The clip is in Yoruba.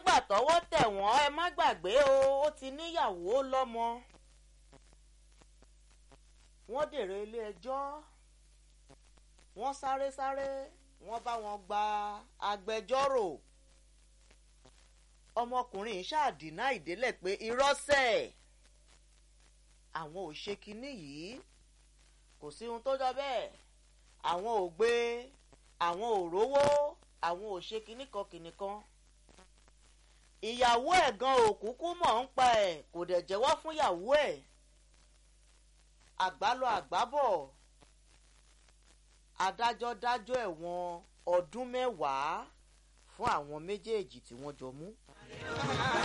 nígbà tọ́wọ́ tẹ̀ wọ́n ẹ má gbàgbé o ó ti níyàwó lọ́mọ wọ́n dèrò ilé ẹjọ́ wọ́n sáré sáré wọ́n bá wọn gba agbẹjọ́rò ọmọkùnrin yìí ṣáàdínà ìdélẹ̀ pé irọ́sẹ̀ àwọn ò ṣe kinní yìí kò sí ohun tó jọ bẹ́ẹ̀ àwọn ò gbé àwọn ò rówó àwọn ò ṣe kinní kan kinní kan ìyàwó ẹ̀ gan òkúkú mọ̀ ń pa ẹ̀ kò dẹ̀ jẹ́wọ́ fún ìyàwó ẹ̀ àgbálọ àgbábọ̀ adájọ́ dájọ́ ẹ̀wọ̀n ọdún mẹ́wàá fún àwọn méjèèjì tí wọ́n jọ mú.